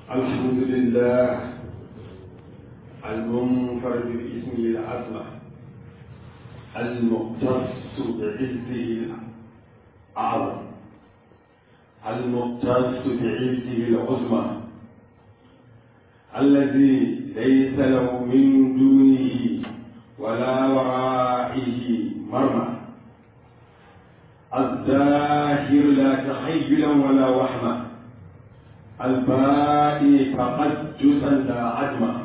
الحمد لله المنفرد باسمه العظمة المختص بعزه الأعظم المختص بعزه العظمى الذي ليس له من دونه ولا ورائه مرمى الظاهر لا تخيلا ولا وهما البائي تقدسا لا عدما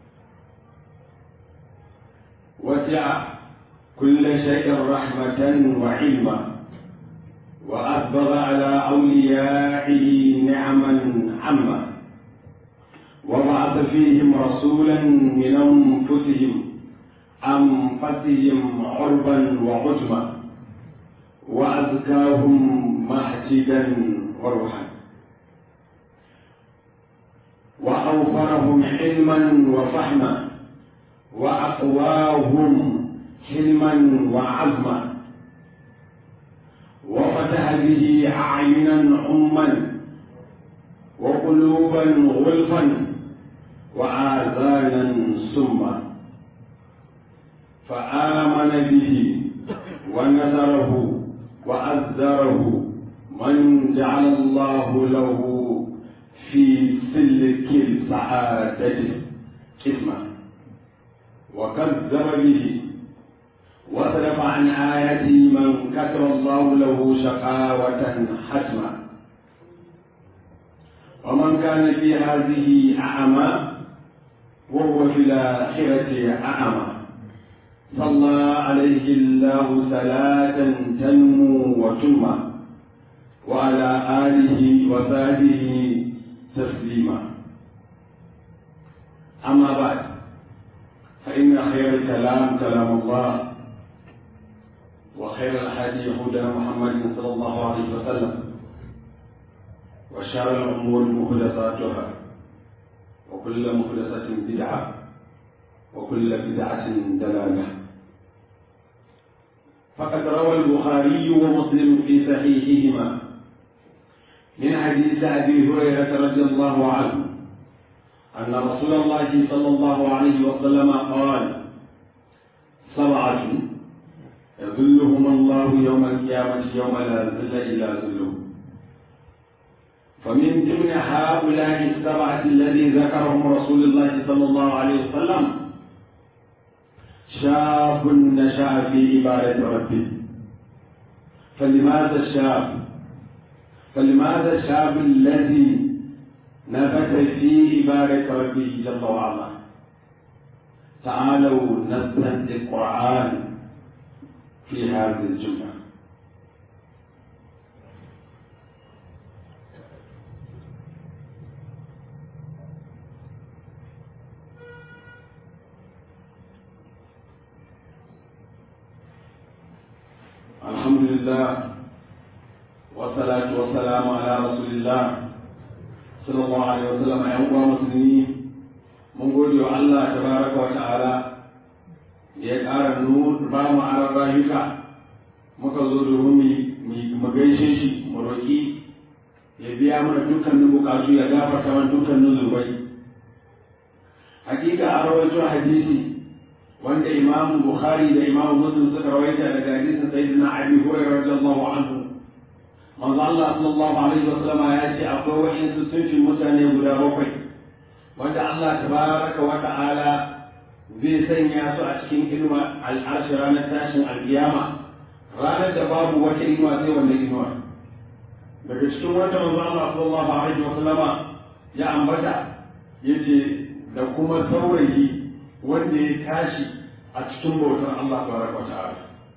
وسع كل شيء رحمة وعلما وأسبغ على أوليائه نعما عما وبعث فيهم رسولا من أنفسهم أنفسهم عربا وعجما وأزكاهم محجدا وروحا وأوفرهم علما وفهما وأقواهم حلما وعزما وفتح به أعينا عما وقلوبا غلفا وآذانا سما فآمن به ونذره وأذره من جعل الله له في سلك السعادة اسما وكذب به وصرف عن آياته من كتب الله له شقاوة حتما ومن كان في هذه أعمى وهو في الآخرة أعمى صلى عليه الله صلاة تنمو وتنمى وعلى آله وصحبه تسليما أما بعد فإن خير الكلام كلام الله وخير الحديث هدى محمد صلى الله عليه وسلم وشر الأمور محدثاتها وكل محدثة بدعة وكل بدعة دلالة فقد روى البخاري ومسلم في صحيحهما من حديث أبي هريرة رضي الله عنه أن رسول الله صلى الله عليه وسلم قال سبعة يظلهم الله يوم القيامة يوم لا ظل إلا ظله فمن ضمن هؤلاء السبعة الذي ذكرهم رسول الله صلى الله عليه وسلم شاب نشأ في عبادة ربه فلماذا الشاب فلماذا الشاب الذي نبت في عبادة ربه جل وعلا تعالوا نستنتج القرآن في هذه الجملة الحمد لله والصلاة والسلام على رسول الله صلى الله عليه وسلم يا أخوة مسلمين من قول الله تبارك وتعالى ya ƙara ba mu aran rayuka muka zo domin mu gaishe shi mu roƙi ya biya mana dukkanin bukatu ya gafarta mana dukkanin zurbai hakika a rawaito hadisi wanda imam bukhari da imam muslim suka rawaita daga hadisin sayyidina abi hurairah radiyallahu anhu manzo Allah sallallahu alaihi wa sallama ya ce akwai wa'insu sunfin mutane guda bakwai wanda Allah tabaraka wa ta'ala zai sanya su a cikin inuwa al'arshi ranar tashin alkiyama ranar da babu wata inuwa sai wannan inuwa daga cikin wata manzo Allah sallallahu alaihi wa sallama ya ambata yace da kuma saurayi wanda ya tashi a cikin bautar Allah tabaraka wa ta'ala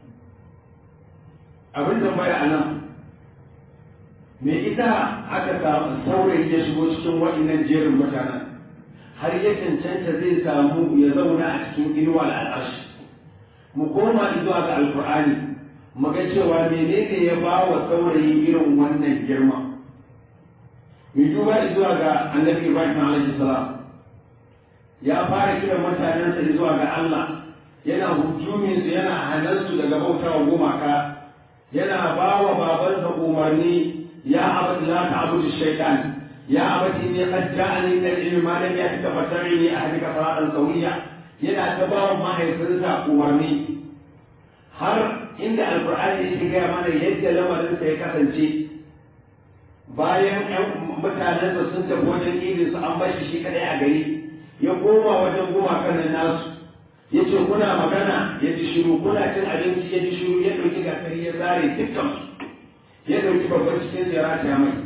abin tambaya a nan me ita aka samu saurayi ya shigo cikin waɗannan jerin mutanen har ya cancanta zai samu ya zauna a cikin inuwa al'arshi mu koma zuwa ga alkur'ani mu ga cewa menene ya ba wa saurayi irin wannan girma mu duba zuwa ga annabi ibrahim alaihi salam ya fara kiran mutanensa zuwa ga Allah yana hujumin su yana hanansu daga bautawa gumaka yana ba wa babansa umarni ya abad la ta'budu shaytan ya abati ne qad ja'ani min al-ilmi ma lam yatika fattabi'ni ahdika siratan sawiyya yana ta ba wa mahaifinsa umarni har inda alqur'ani yake gaya mana yadda lamarinsa ya kasance bayan ƴan mutanensa sun tafi wajen idin su an bashi shi kadai a gari ya koma wajen gumakan nan nasu ya ce kuna magana ya ji shiru kuna cin abinci ya ji shiru ya ɗauki gasari ya zare dukkan ya ɗauki babban cikin ziyara ta mai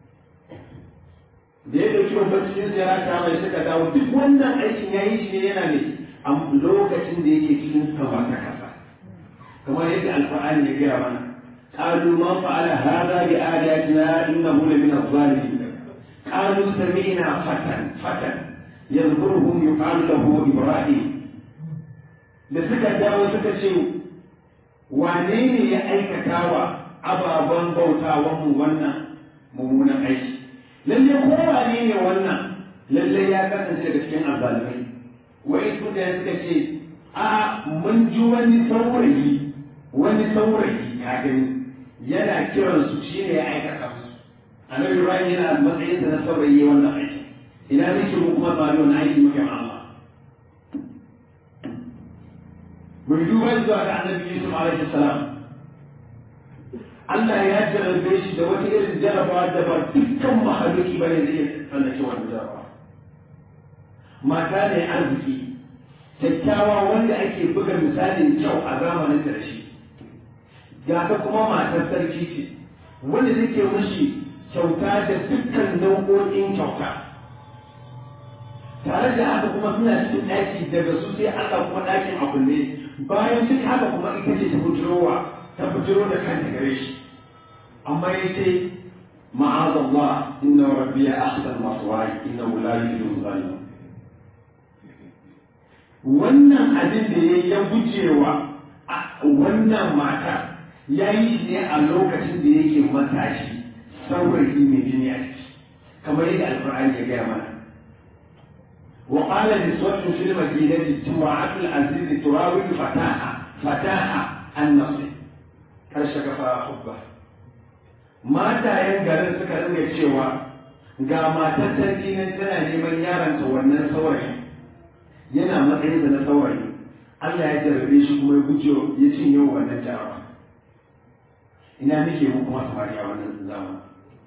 da ya ɗauki babban cikin ziyara ta mai suka dawo duk wannan aikin ya yi shi ne yana ne a lokacin da yake cikin sama ta kasa kamar yadda alfa'ani ya gaya mana قالوا من فعل هذا بآياتنا إنه لمن الظالمين قالوا سمعنا فتى فتى يذكرهم يقال له إبراهيم da suka dawo suka ce wane ne ya aikata wa ababen bautawan mu wannan mummunan aiki lalle ko wane ne wannan lalle ya kasance daga cikin azzalumai wai su da suka ce a mun ji wani saurayi wani saurayi ya gani yana kiran su shi ne ya aikata su annabi ibrahim yana matsayin da na saurayi wannan aiki ina nake mu kuma ba wani aiki muke ma Allah mun duba zuwa ga annabi yusuf alaihi salam Allah ya jarabe shi da wata irin jarabawa da ba dukkan mahaluki bane da iya tsallake wannan jarabawa mata ne arziki kyakkyawa wanda ake buga misalin kyau a zamanin da shi ga ta kuma matar sarki ce wanda take mushi kyauta da dukkan nau'o'in kyauta tare da haka kuma suna cikin ɗaki daga su sai Allah kuma ɗakin a kulle bayan duk haka kuma ita ce ta bujirowa ta bujiro da kanta gare shi amma ya ce ma'azallah inna rabbi ya ahsan maswai inna la yuhibbu zalimin wannan abin da ya ya gujewa wannan mata ya yi ne a lokacin da yake matashi saurayi mai jini a ciki kamar yadda alfahari ya gaya mana وقال نسوة في المدينة امرأة العزيز تراود فتاها فتاها النصر كرشك حبه mata yan garin suka ringa cewa ga matar sarki nan tana neman yaronta wannan saurayi yana matsayin da na saurayi Allah ya jarrabe shi kuma ya guje ya cinye wannan jarawa ina nake mu kuma samari a wannan zamani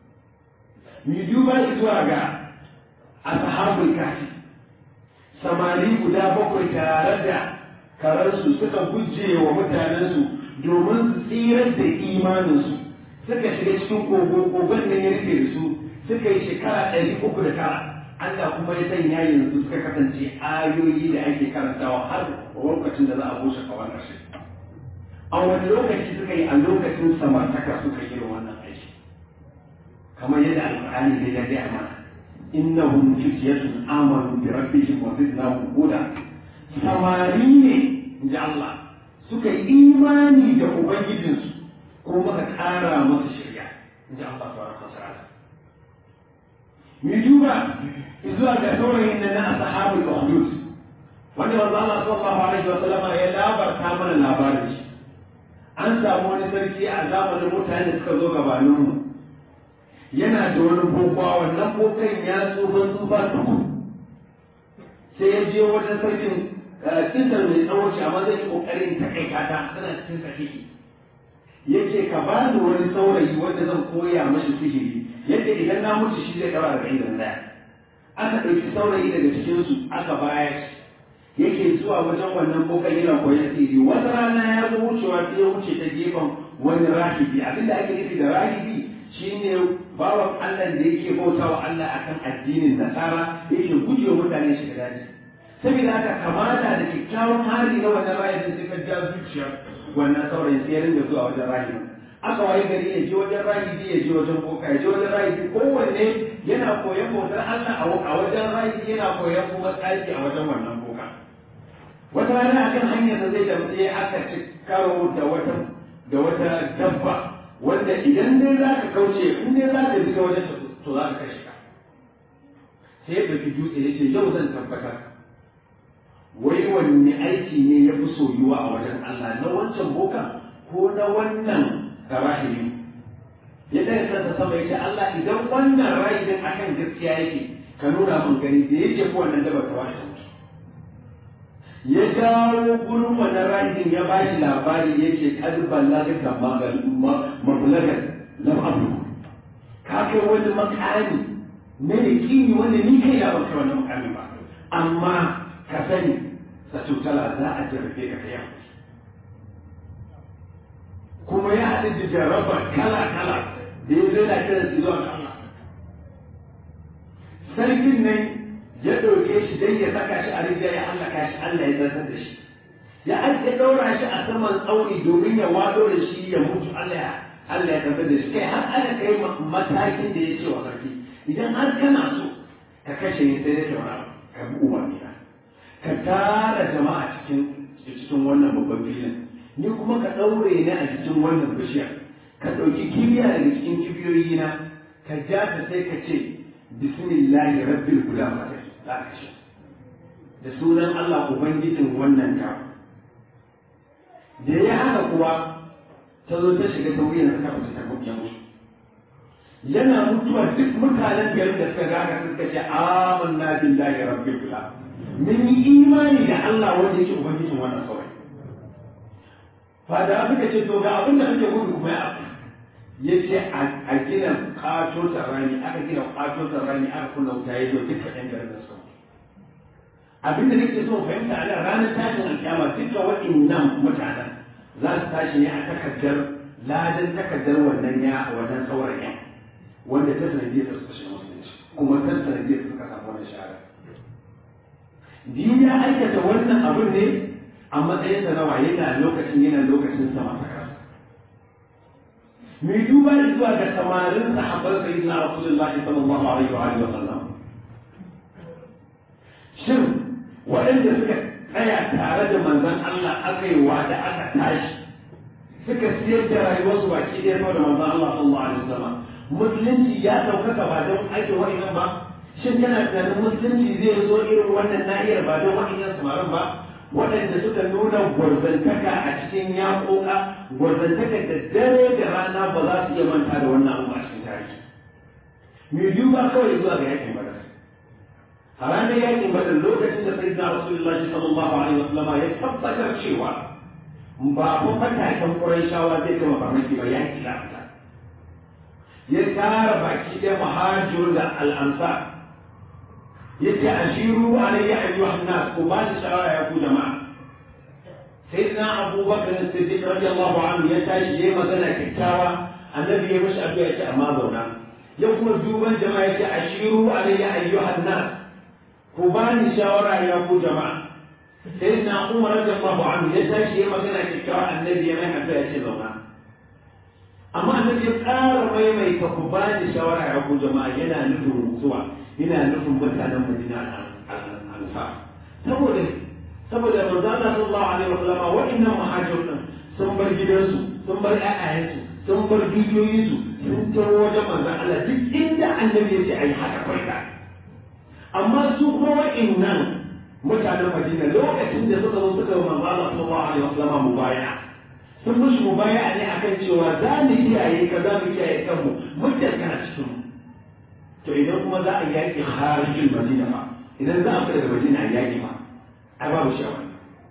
mu duba zuwa ga ashabul kafi samari guda bakwai tare da kararsu suka guje wa mutanensu domin su tsirar da imaninsu suka shiga cikin kogo kogon da ya rufe da su suka yi shekara ɗari uku da tara Allah kuma ya sanya yanzu suka kasance ayoyi da ake karantawa har lokacin da za a bushe kawar ƙarshe a wani lokaci suka yi a lokacin samartaka suka yi wannan aiki kamar yadda alƙur'ani zai ya gaya mana innahum fityatun amanu bi rabbihim wa zidnahum huda samari ne inji Allah suka yi imani da ubangijinsu ko muka ƙara masa shirya inji Allah subhanahu wa ta'ala mu duba zuwa ga saurayin nan na ashabul ukhdud wanda manzo Allah sallallahu alaihi wa sallama ya labarta mana labarin shi an samu wani sarki a zamanin mutane da suka zo gabaninmu yana da wani bokwa wannan bokan ya tsufa tsufa tuku sai ya je wajen sarkin kisar mai tsawo ce amma zai yi kokarin takaita ta tana cikin sahihi yake ka ba ni wani saurayi wanda zan koya mashi sihiri yadda idan na mutu shi zai daura da idan daya aka ɗauki saurayi daga cikinsu aka bayar yake zuwa wajen wannan bokan yana koyon sihiri wata rana ya zo wucewa sai ya wuce ta gefen wani rahibi abinda ake nufi da rahibi shine bawan Allah da yake bauta wa Allah akan addinin nasara yake gujewa mutane shi da daji saboda haka kamata da kyakkyawan hali na wannan rahibin sai ka ja zuciyar wannan saurayin sai ya ringa zuwa wajen rahibin aka waye gari ya je wajen rahibi ya je wajen boka ya je wajen rahibi kowanne yana koyon bautar Allah a wajen rahibi yana koyon kuma tsaki a wajen wannan boka wata rana akan hanyar da zai damtse aka ci karo da wata da wata dabba wanda idan dai za ka kauce in dai za ka bi wajen to za ka kashe ka sai ya ɗauki dutse ya ce yau zan tabbatar wai wanne aiki ne ya fi soyuwa a wajen Allah na wancan boka ko na wannan rahimi ya ɗaya kansa sama ya ce Allah idan wannan rai din akan gaskiya yake ka nuna mun gani da yake ko wannan dabar ta washe mutu ya dawo gurin wannan rai din ya ba shi labari yake kad ballaga ka mablagan lam abu ka kai wani makami na yakini wanda ni kai ya baka wannan makami ba amma ka sani sa tutala za a jarrabe ka kai kuma ya haɗu da jarraba kala-kala da ya zai na kiran su zuwa Allah. Sarkin nan ya ɗauke shi don ya saka shi a rijiya ya hallaka shi Allah ya zartar da shi. Ya ake ɗaura shi a saman tsauni domin ya wado da shi ya mutu Allah ya Allah ya zartar da shi. Kai har aka kai matakin da ya ce wa sarki idan har kana so ka kashe ni sai da kyaura ka bi umarni na. Ka tara jama'a cikin cikin wannan babban filin. ni kuma ka ɗaure ni a cikin wannan bishiyar ka ɗauki kibiya daga cikin kibiyoyi na ka ja ta sai ka ce bismillahi rabbil gulam ka za ka kashe da sunan Allah ubangijin wannan ta da ya haka kuwa ta zo ta shiga ta wuyan ta kafa ta ya mutu yana mutuwa duk mutanen garin da suka gaka suka ce amanna billahi rabbil gulam mun yi imani da Allah wanda yake ubangijin wannan saurayi fada suka ce to ga abin da kake gudu kuma ya ya ce a gina kato rani aka gina kato rani aka kunna wuta ya zo duka ɗan garin da suka abin da nake so fahimta a ranar tashin alkiyama duka waɗannan mutanen za su tashi ne a takardar ladan takardar wannan ya wannan saurayin wanda ta sanadiyar su kashe musulunci kuma ta sanadiyar suka samu wannan shahada biyu ya aikata wannan abin ne a matsayin da nawa yana lokacin yana lokacin sama ta kasa mai duba da zuwa ga samarin sahabban sayyidina rasulullahi sallallahu alaihi wa alihi wa sallam shin waɗanda suka tsaya tare da manzon Allah aka yi wa da aka tashi suka siyar da rayuwarsu baki ɗaya saboda manzon Allah sallallahu alaihi wa sallam musulunci ya ɗaukaka ba don aikin wa'innan ba shin kana tunanin musulunci zai zo irin wannan nahiyar ba don wa'innan samarin ba waɗanda suka nuna gwarzantaka a cikin yaƙoƙa gwarzantaka da dare da rana ba za su iya manta da wannan abu a cikin tarihi mai duba kawai zuwa ga yakin badar a ranar yakin badar lokacin da sayyidina rasulullah sallallahu alaihi wasallam ya tabbatar cewa ba ko fataken qurayshawa zai kama farmaki ba yaki da fita ya tara baki da muhajirun da al'ansar yace ashiru alayya ayyuhan nas ku ba ni shawara ya ku jama'a sayyidina abubakar siddiq radiyallahu anhu ya tashi yayi magana kyakkyawa annabi ya mishi addu'a yace amma zauna ya kuma duban jama'a yace ashiru alayya ayyuhan nas ku ba ni shawara ya ku jama'a sayyidina umar radiyallahu anhu ya tashi yayi magana kyakkyawa annabi ya mai addu'a yace zauna amma annabi ya ƙara maimaita ku ba ni shawara ya ku jama'a yana nufin zuwa ina nufin mutanen Madina al-Ansar saboda saboda manzo Allah sallallahu alaihi wa sallama wa'annan muhajirun sun bar gidansu sun bar ƴaƴayensu sun bar dukiyoyinsu sun taro wajen manzo Allah duk inda annabi ya ce ayi haka farka amma su kuma wa'annan mutanen Madina lokacin da suka zo suka yi manzo Allah sallallahu alaihi wa sallama mubaya'a sun mushi mubaya'a ne akan cewa za mu kiyaye ka za mu kiyaye kanmu muddin kana cikin mu to idan kuma za a yaƙi harijin madina ba idan za a fita daga madina a yaƙi ba a babu shawar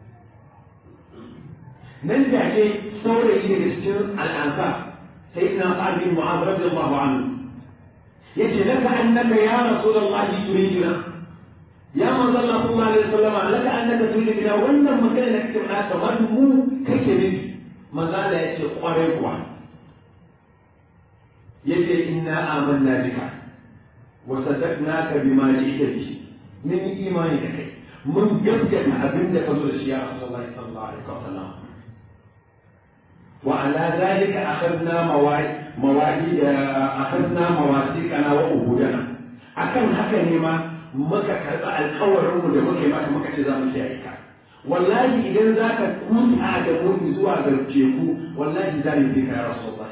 nan da ke saurayi daga cikin al'ansa sai ina sa'ad bin mu'adh radiyallahu anhu yace laka annaka ya rasulullahi turiduna ya manzo Allah sallallahu alaihi wasallam laka annaka turiduna wannan magana da kake faɗa kamar mu kake nufi manzo Allah yace kwarai kuwa yace inna amanna bika وصدقناك بما جئت به من إيمانك كي من جبجة أبن فضل يا رسول الله صلى الله عليه وسلم وعلى ذلك أخذنا مواعيد أخذنا مواثيقنا وأهودنا akan haka ne ma muka karɓi alkawarinmu da muka yi maka muka ce za mu kiyaye ka wallahi idan za ka kuta da mu zuwa ga teku wallahi za mu bi ka ya rasulullah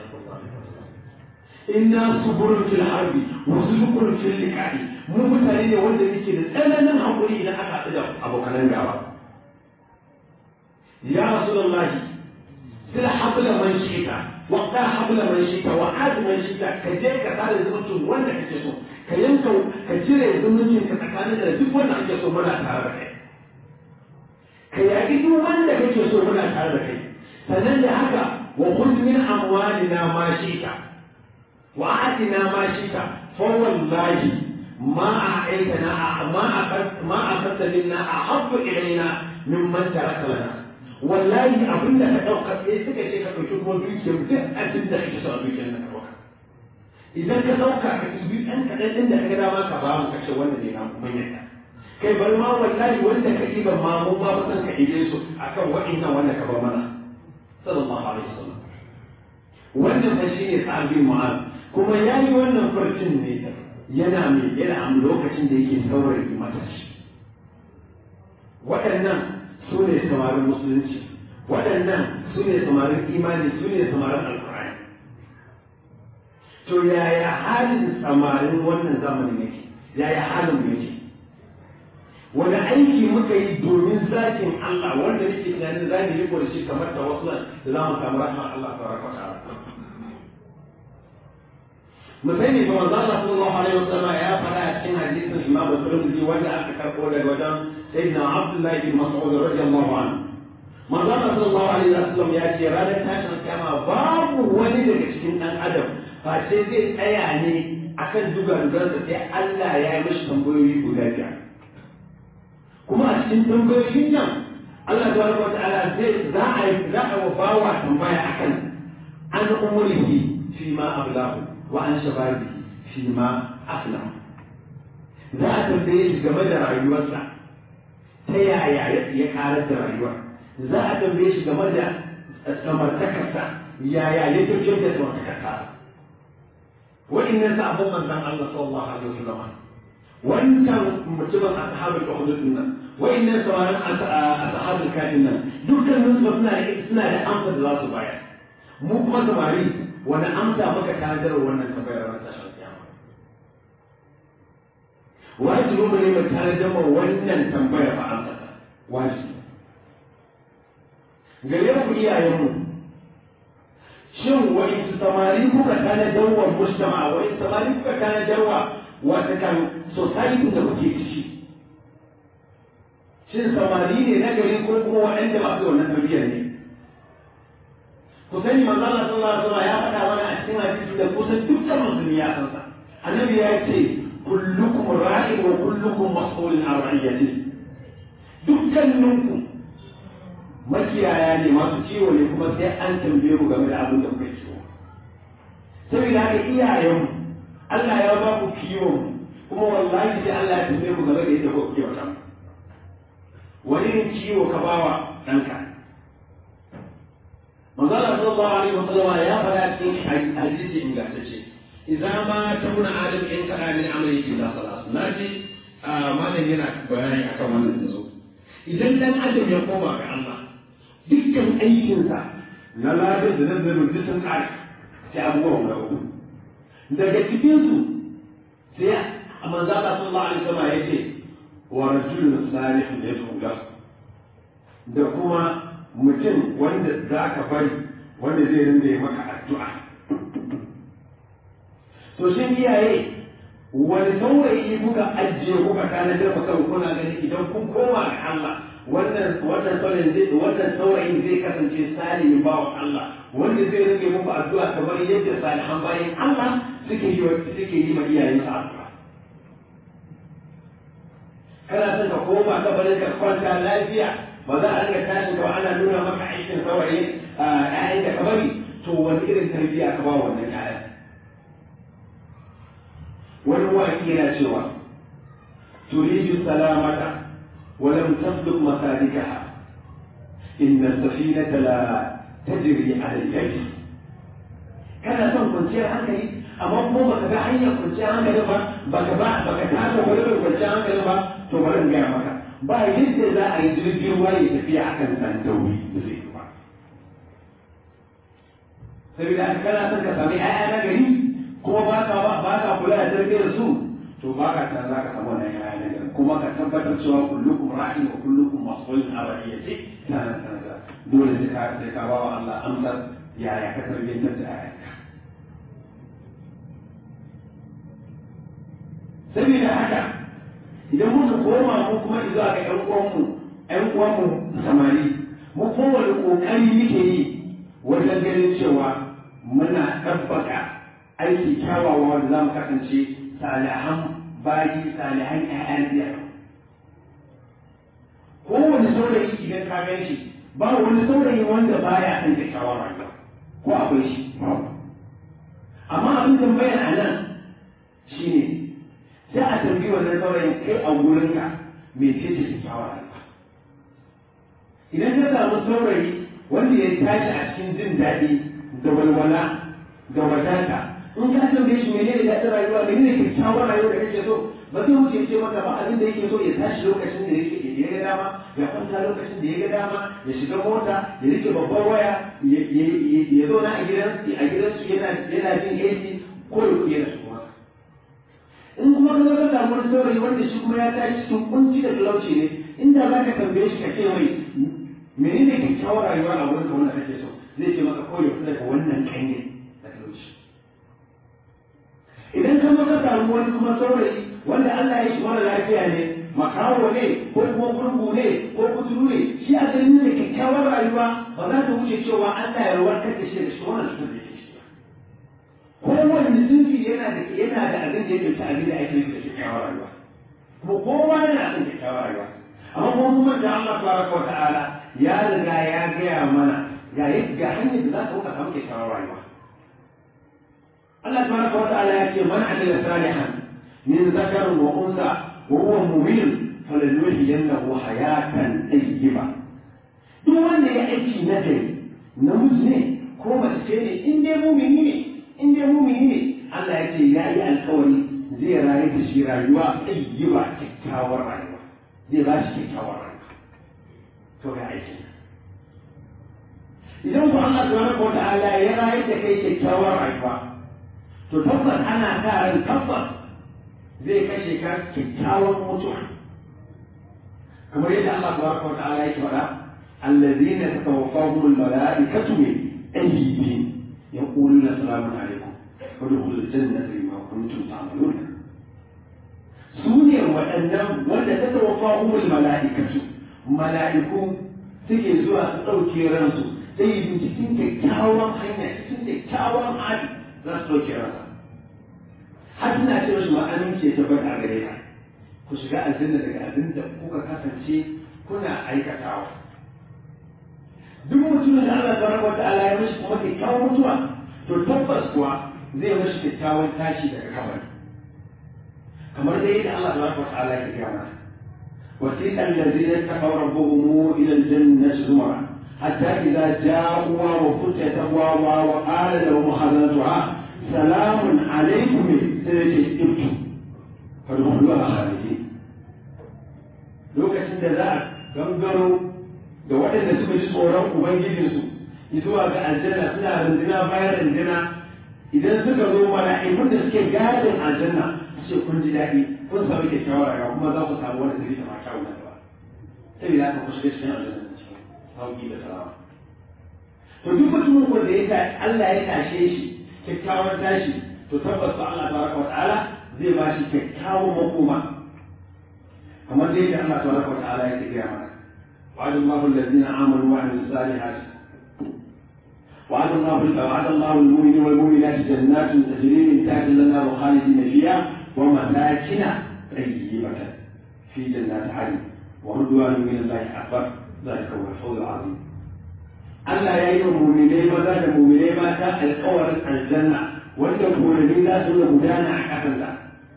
inna suburun fil harbi wa suburun fil liqa'i mu mutane ne wanda yake da tsananin hakuri idan aka haɗu da abokanan gaba ya rasulullahi sila habla man shita wa qa habla man shita wa ad man shita ka je ka tsara zumuncin wanda kake so ka yanka ka cire zumuncin ka tsakanin da duk wanda kake so muna tare da kai ka yaƙi duk wanda kake so muna tare da kai sannan da haka wa khudh min amwalina ma shita wa atina ma shita fa wallahi ma a'aitana ma aqad ma aqadta minna ahabbu ilayna mimman taraka lana wallahi abin da ka ɗauka sai suka ce ka ɗauki kuma dukiyar duk abin da kake so a dukiyar na ɗauka idan ka ɗauka ka ɗibi ɗan kaɗan ɗin da ka ga dama ka ba mu kashe wanda ne na kuma yadda kai bari ma wallahi wanda ka ɗiba ma mun ma ba san ka ɗibe su akan waɗannan wanda ka ba mana sallallahu alaihi wasallam wannan fa shine sahabi mu'az kuma yayi wannan farcin ne yana mai yana a lokacin da yake saurayi matashi waɗannan su ne samarin musulunci waɗannan su ne samarin imani su ne samarin alkur'ani to yaya halin samarin wannan zamanin yake yaya halin mu yake wani aiki muka yi domin zakin Allah wanda nake tunanin za mu yi da shi kamar ta wasu da za mu samu rahmar Allah ta baraka ta mu sani ba manzo Allah sallallahu alaihi wasallam ya faɗa a cikin hadisin Imam Tirmidhi wanda aka karɓo daga wajen سيدنا عبد الله بن مسعود رضي الله عنه ما قال صلى الله عليه وسلم يا ce ranar tashin kama babu wani daga cikin ɗan adam face zai tsaya ne akan dugadugarsa sai Allah ya yi mashi tambayoyi guda biyar kuma a cikin tambayoyin nan Allah tabaraka wa ta'ala zai za a yi za a wa bawa tambaya akan an umurihi fi ma ablahu wa an shababi fi ma aflahu za a tambaye shi game da rayuwarsa ta yaya ya karar da rayuwa za a tambaye shi game da samartakarsa yaya ya tafiyar da samartakarsa wa'annan sabon manzan Allah sallallahu alaihi wasallam wancan mutumin ashabul ukhdud nan wa'annan sawaran ashabul kafin nan dukkanin su suna da suna da amsa da za su bayar mu kuma samari wani amsa muka tanadar wannan tambayar ran tashar kiyama wajibi mu ne mu tanadar ma wannan tambayar ba amsa wajibi gare ku iyayenmu shin wani samari kuka tanadar wa mujtama wani samari kuka tanadar wa wata kan society da kuke ciki shin samari ne na gari ko kuma waɗanda masu wannan tarbiyyar ne ku sani manzo Allah sallallahu alaihi wasallam ya faɗa mana a cikin hadisi da kusan dukkan musulmi ya san sa annabi ya ce kullukum ra'in wa kullukum mas'ulun an ra'iyati dukkaninku makiyaya ne masu ciwo ne kuma sai an tambaye ku game da abin da kuka ciwo saboda haka iyayenmu Allah ya ba ku kiwon kuma wallahi sai Allah ya tambaye ku game da yadda kuka kiwata wani ne ciwo ka bawa ɗanka manzo Allah sallallahu alaihi wasallam ya faɗa cikin hadisi ingantacce idan ma tauna adam in kana min amali illa salas naji malam yana bayani akan wannan yanzu idan dan adam ya koma ga Allah dukkan aikinsa na labar da nazarin duk sun kare sai abubuwan guda uku daga cikinsu sai a manzo Allah sallallahu alaihi wasallam ya ce wa rajulun salihun yad'u lahu da kuma mutum wanda za ka bari wanda zai rinda maka addu'a to shin iyaye wani saurayi kuka ajiye kuka tanadar maka kuna gani idan kun koma ga Allah wannan wannan saurayin zai wannan saurayin zai kasance salihin bawan Allah wanda zai rage muku addu'a kamar yadda salihan bayan Allah suke yi suke yi ma iyayensa addu'a kana son ka koma kabarin ka kwanta lafiya ba za a riga tashin ka ana nuna maka aikin saurayi ƴaƴan da ka bari to wani irin tarbiyya ka ba wannan ƴaƴan wani waki yana cewa turidu salamata ولم تسلك مسالكها إن السفينة لا تجري على الجيش kana son kwanciyar hankali amma kuma baka ga hanyar kwanciyar hankali ba baka ba baka taka wani mai kwanciyar hankali ba to bari in gaya maka ba yadda za a yi jirgin ruwa ya tafiya akan san dauri da zai yi ba saboda haka kana son ka sami ƴaƴa na gari kuma ba ka ba ka kula da tarbiyyar su to ba ka tana za ka samu wannan yaya na gari kuma ka tabbatar cewa kullukum ra'in wa kullukum mas'ulun an ra'iyati tana tana da dole sai ka sai ka bawa Allah amsar yaya ka tarbiyyantar da yayanka saboda haka idan muka koma mu kuma zuwa ga ƴan uwanmu ƴan uwanmu samari mu kowane ƙoƙari muke yi wajen ganin cewa muna ɗabbaka aiki kyawawa wanda za mu kasance salihan bayi salihan ƴaƴan biya kowane saurayi idan ka gan shi ba wani saurayi wanda baya son kyakkyawar rayuwa ko akwai shi amma abin tambayar a nan shine sai a tambayi wannan saurayin kai a wurinka me ce ce kyakkyawar rayuwa idan ka samu saurayi wanda ya tashi a cikin jin daɗi da walwala da wadata in ka tambaye shi menene daɗin rayuwa menene kyakkyawar rayuwa da kake so ba zai wuce ce maka ba abin da yake so ya tashi lokacin da yake ya ga dama ya kwanta lokacin da ya ga dama ya shiga mota ya rike babbar waya ya zauna a gidan a gidansu yana yana jin AC ko ya kuɗi yana suma in kuma ka zama samu wani saurayi wanda shi kuma ya tashi cikin kunci da talauci ne inda za ka tambaye shi ka ce mai menene kyakkyawar rayuwa a wurin ka wanda kake so zai ce maka kawai ya fita daga wannan kanye da talauci idan ka zo ka samu wani kuma saurayi wanda Allah ya shi mara lafiya ne makawo ne ko kuma gurgu ne ko kuturu ne shi a ganin da kyakkyawar rayuwa ba za ta wuce cewa Allah ya warkar da shi da shi wannan cutar da yake shi ko wani sunfi yana da yana da abin da yake ta abin da ake yi da kyakkyawar rayuwa kuma kowa yana son kyakkyawar rayuwa amma kuma kuma da Allah tabaraka wa ta'ala ya riga ya gaya mana ga yadda hanyar da za ka wuka samu kyakkyawar rayuwa Allah tabaraka wa ta'ala ya ce man amila salihan min zakarin wa unsa wa huwa mu'min falanuhyiyannahu hayatan tayyiba duk wanda ya aiki na gari namiji ne ko mace ce ne in dai mumini ne in dai mumini ne Allah ya ce ya yi alkawari zai rayu da shi rayuwa tayyiba kyakkyawar rayuwa zai ba shi kyakkyawar rayuwa to ga aiki idan ku Allah subhanahu wa ta'ala ya rayu da kai kyakkyawar rayuwa to tabbas ana sa ran tabbas zai kashe ka kyakkyawan mutuwa kamar yadda Allah tabaraka wa ta'ala yake faɗa allazina tatawaffahum almalaikatu min aydihim yaquluna salamun alaikum wadkhulul jannata bima kuntum ta'malun su ne waɗannan wanda tatawaffahum almalaikatu mala'iku suke zuwa su ɗauke ransu sai yi cikin kyakkyawan hanya cikin kyakkyawan hali za su ɗauke ransa har suna ce mashi ma amince ta bar a gare ka ku shiga aljanna daga abin da kuka kasance kuna aikatawa duk mutumin da Allah tabaraka wa ta'ala ya mishi kuma kyakkyawan mutuwa to tabbas kuwa zai mishi kyakkyawan tashi daga kabari kamar dai yadda Allah tabaraka wa ta'ala ya gaya mana وسيق الذين اتقوا ربهم الى الجنه زمرا حتى اذا جاءوا وفتحت ابوابها وقال لهم خزنتها سلام عليكم سيجي ابتم فادخلوها خالدين lokacin da za a gangaro da waɗanda suka ji tsoron ubangijinsu zuwa ga aljanna suna rundina bayan rundina idan suka zo mala'ikun da suke gadin aljanna su ce kun ji daɗi kun samu kyakkyawar rayuwa kuma za ku samu wanda zai zama kyawun nan gaba sai da aka ku shiga cikin aljanna da cikin sauki da salama to duk mutumin ko da ya Allah ya tashe shi kyakkyawar tashi to tabbas fa Allah tabaraka wa ta'ala zai ba shi kyakkyawan makoma kamar dai da Allah tabaraka wa ta'ala ya gaya mana وعد الله الذين امنوا وعملوا الصالحات وعد الله وعد الله المؤمنين والمؤمنات جنات تجري من تحت الانهار خالدين فيها ومساكن طيبة في جنات عدن ورضوان من الله أكبر ذلك هو الفوز العظيم Allah ya yi wa muminai maza da muminai mata alkawarin aljanna wanda gonani za su da gudana a ƙasarsa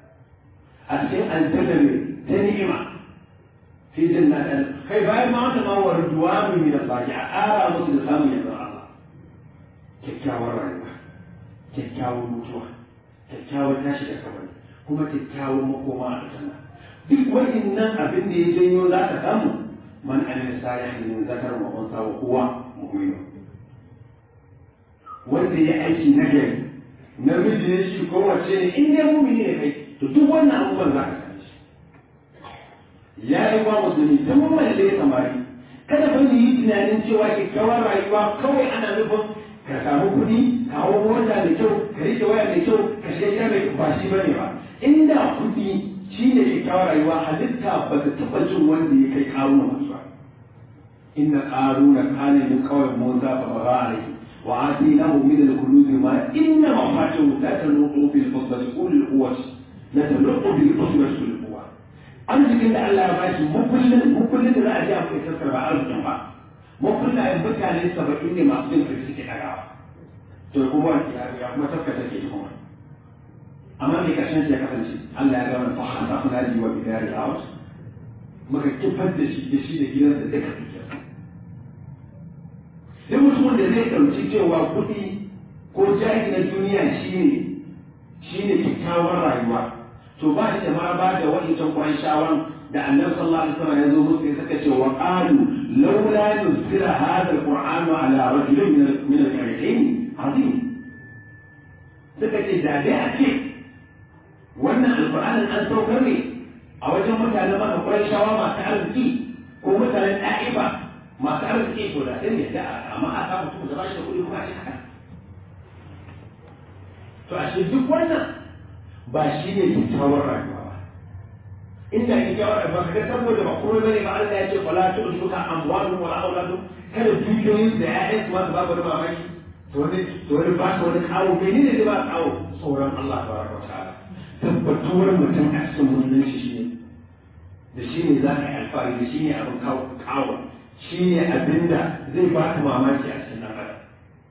a cikin aljanna ne ta ni'ima fi jannatin kai bayan ma wata ma wa ridwanu min Allah a ƙara musu da samun yanzu Allah kyakkyawar rayuwa kyakkyawar mutuwa kyakkyawar tashi da kabari kuma kyakkyawan makoma a aljanna duk waɗannan abin da ya janyo za ka samu man amila salihan min zakar wa unsa wa huwa mu'min wanda ya aiki na gari namiji ne shi ko wace ne in dai mu'mini ne kai to duk wannan abubuwan musamman za ka same shi ya yi wa musulmi ta mummai da ya samari kada fa yi tunanin cewa kyakkyawar rayuwa kawai ana nufin ka samu kuɗi ka hau mota mai kyau ka rike waya mai kyau ka shiga gida mai ba shi bane ba inda kuɗi shi ne kyakkyawar rayuwa halitta ba ta taɓa jin wanda ya kai ƙaruna masu ba inna ƙaruna kana min kawai mota fa ba za a rai wa atinahu min al-kunuz ma inna mafatihu la tanuqu bil usbati ulil quwwati la tanuqu bil usbati ulil quwwa arzikin da Allah ya bashi mukullin mukullin da za a ji a kai sassar ba arzikin ba mukullayen mutane saba'in ne masu jin kai suke ɗagawa to kuma ya kuma tabbata ke kuma amma mai karshen ya kasance Allah ya gama fa hasa kuna ji wa bidari out muka kifar da shi da shi da gidansa duka duka sai mutumin da zai ɗauki cewa kuɗi ko jari na duniya shine shine kyakkyawar rayuwa to ba shi da ma ba da wa'incan kwan shawan da annabi sallallahu alaihi wasallam ya zo musu ya saka cewa qalu laula nuzila hadha alquran ala rajulin min min al-qaryatayn azim suka ce da dai a ce wannan alqur'anin an saukar ne a wajen mutanen maka kwan shawa masu arziki ko mutanen ɗa'iba masu arziki to da sai yadda amma a samu mutum da ba shi da kuɗi kuma a ce haka to a duk wannan ba shi ne kyakkyawar rayuwa ba inda kyakkyawar rayuwa kaga saboda ba kuma bane ba Allah ya ce fala tu'tuka amwalun wala auladun kada dukiyoyin da ya'yan su ma su babu da mamaki to wani to wani ba su wani kawo menene zai ba kawo tsoron Allah tabaraka wa ta'ala tabbatuwar mutum a cikin musulunci shi ne da shi ne za ka yi alfahari da shi ne abin kawo kawo shi ne abin da zai ba ka mamaki a cikin ɗan adam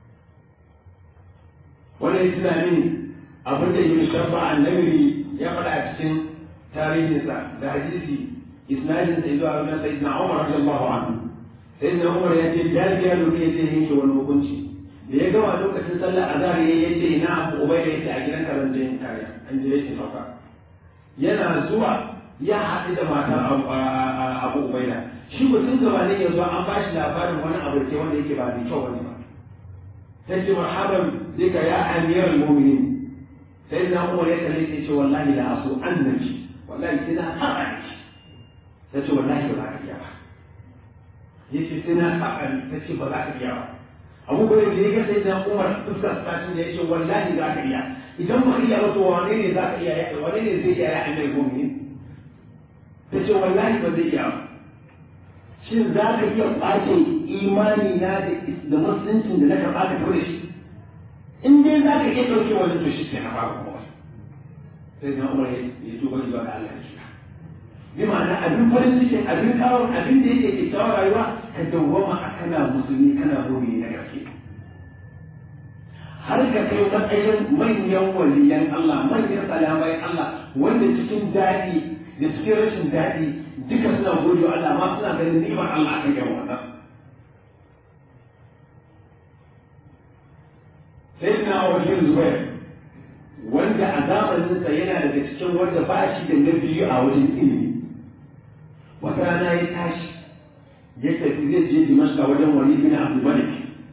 wannan tunanin abin da yi shabba annabi ya faɗa a cikin tarihinsa da hadisi isnadin sai zuwa wajen sayyidina Umar radiyallahu anhu sayyidina Umar ya ce ya ji yaro ne sai yanke wani hukunci da ya gama lokacin sallar azhar ya ce na Abu Ubaida yace a gidan karan jin kare an je yake sauka yana zuwa ya haɗu da matar Abu Ubaida shi mutum gaba ne yanzu an ba shi labarin wani abu ke wanda yake ba mai kyau wani ba sai ce marhaban zika ya amiral mu'minin sai na umar ya kalle sai ce wallahi la asu annabi wallahi sai na saba ni ta ce wallahi ba za ka iya ba yace sai na saba ni ta ce ba za ka iya ba abu bai da ya sai na umar fuskar ta ce ya ce wallahi za ka iya idan ba ka iya ba to wane ne za ka iya ya wane ne zai iya ya annabi mu'minin ta ce wallahi ba zai iya ba shin za ka iya ɓace imani na da musuluncin da na karɓa ka tafi da shi in dai za ka iya ɗauke wani to shi kenan babu kuma sai na umar ya tuba zuwa ga Allah shi bi ma'ana abin farin cikin abin kawo abin da yake kyakkyawar rayuwa ka dawwama a kana musulmi kana mumini na gaske har ka kai matsayin manyan waliyan Allah manyan salamai Allah wanda cikin daɗi da cikin rashin daɗi duka suna gode wa Allah ma suna ganin ni'imar Allah kan yawan wannan sai na wajen zubair wanda a zamaninsa yana daga cikin wanda ba shi da na biyu a wajen ilimi wata rana ya tashi ya tafi zai je dimashka wajen wani bin abu malik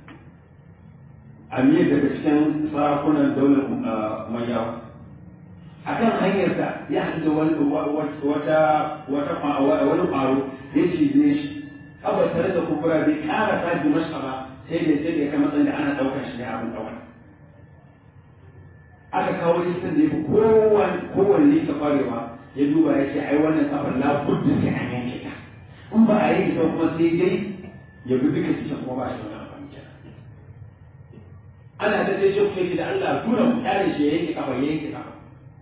amir daga cikin sarakunan daular mayawa a kan hanyarsa ya haɗu da wata wani ƙwaro ya cize shi kawai tare da kumbura bai ƙara sa dimashka ba sai da sai da ya kai matsayin da ana ɗaukar shi ne abin ɗaukar aka kawo listin da ya fi kowanne ta kwarewa ya duba ya ce ai wannan kafar la budda sai an yanke ta in ba a yi ta kuma sai dai ya bi duka cikin kuma ba shi wani amfani kenan ana ta sai shi da Allah tura mu kare shi ya yanke kafa ya yanke kafa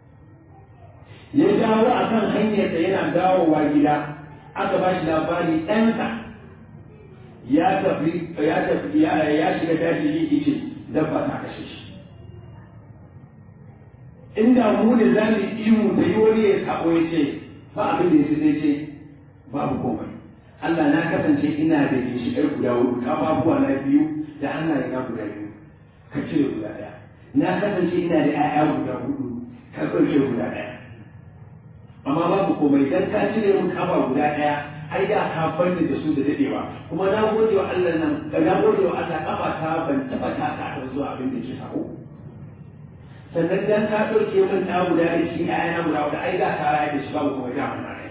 ya dawo a kan hanyar da yana dawowa gida aka ba shi labari ɗansa ya tafi ya tafi ya shiga daji yi ce dabba ta kashe shi inda mu ne za mu ihu da yi wani ya sabo ya ce ba abin da ya sai ce babu komai Allah na kasance ina da ginshiƙar guda hudu kafafuwa na biyu da hannaye na guda biyu ka cire guda ɗaya na kasance ina da ƴaƴa guda hudu ka ɗauke guda ɗaya amma babu komai dan ka cire mun kafa guda ɗaya ai da ka fanni da su da dadewa kuma na gode wa Allah nan na gode wa Allah kafa ta ban taba ta ta zuwa abin da ke sako sannan dan ka ɗauke min ɗa guda da shi ƴaƴana guda guda ai za ka raya da shi babu kuma da mun rai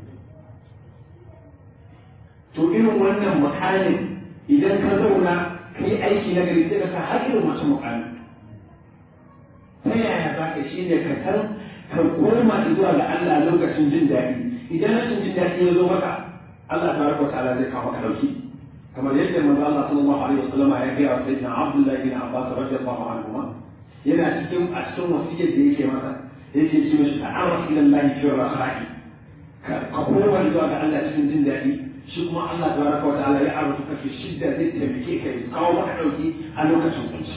to irin wannan mukamin idan ka zauna ka yi aiki na gari sai ka sa har irin wasu mukamin ta yaya za ka shi ne ka san ka koma zuwa ga Allah lokacin jin daɗi idan rashin jin daɗi ya zo maka Allah ta baraka ta'ala zai kawo maka dauki kamar yadda manzo Allah sallallahu alaihi wasallam ya ga wa sayyidina Abdullah bin Abbas radiyallahu anhu yana cikin a cikin wasiyar da yake masa yake ce mishi ta'arraf ila Allah fi rakhai ka koma zuwa ga Allah cikin jin daɗi shi kuma Allah tabaraka wa ta'ala ya arzuta ka fi shidda zai taimake ka ya kawo maka dauki a lokacin kunci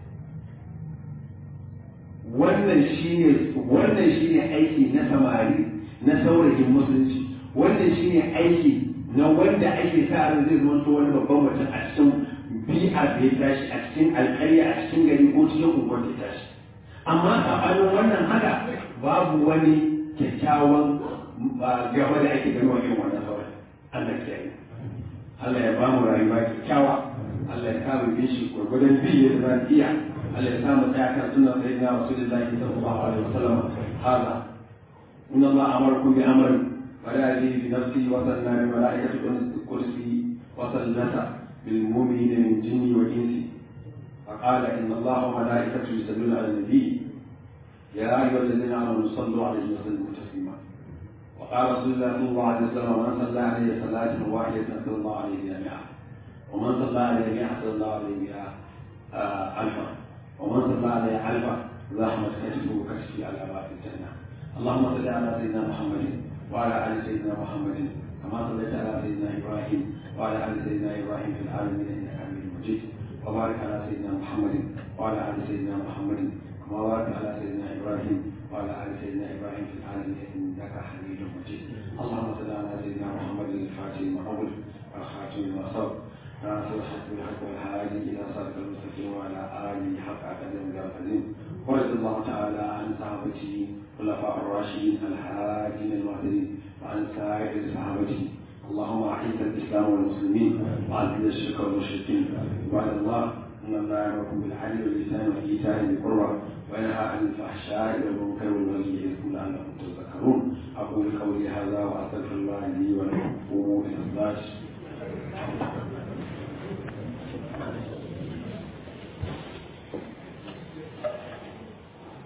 wannan shine wannan shine aiki na samari na saurayin musulunci wannan shine aiki na wanda ake sa ran zai zama to wani babban mutum a cikin bi'a da ya tashi a cikin alƙarya a cikin gari ko cikin unguwar da ya tashi amma sabanin wannan haka babu wani kyakkyawan gaba da ake gani wajen wannan saurayi Allah ya yi Allah ya ba mu rayuwa kyakkyawa Allah ya kama bin shi gwargwadon biyu da zan iya Allah ya samu tsaya kan sunan sayyidina Rasulullahi sallallahu alaihi wasallam hada إن الله أمركم بأمر ولا يجي بنفسي وصلنا بملائكة الكرسي وصلت بالمؤمنين من جن وإنس فقال إن الله وملائكته يصلون على النبي يا أيها الذين آمنوا صلوا عليه وسلموا تسليما وقال رسول الله صلى الله عليه وسلم من صلى عليه صلاة واحدة صلى الله عليه بها مئة ومن صلى عليه مئة صلى الله عليه بها ألفا ومن صلى عليه ألفا زحمت كتفه كتفي على باب الجنة اللهم صل على سيدنا محمد وعلى ال سيدنا محمد كما صليت على سيدنا ابراهيم وعلى ال سيدنا ابراهيم في العالمين انك حميد مجيد وبارك على سيدنا محمد وعلى ال سيدنا محمد كما باركت على سيدنا ابراهيم وعلى ال سيدنا ابراهيم في العالمين انك حميد مجيد اللهم صل على سيدنا محمد الفاتح المعول والخاتم لما سبق ناصر الحق بالحق والهادي الى صراط المستقيم وعلى اله حق قدر العظيم ورضي الله تعالى عن صحابته الخلفاء الراشدين الهادين المهتدين وعن سائر صحابته اللهم اعز الاسلام والمسلمين واذل الشرك والمشركين عباد الله ان الله يامركم بالعدل والاحسان وايتاء ذي القربى وينهى عن الفحشاء والمنكر والبغي يعظكم لعلكم تذكرون اقول قولي هذا واستغفر الله لي ولكم قوموا الى الصلاه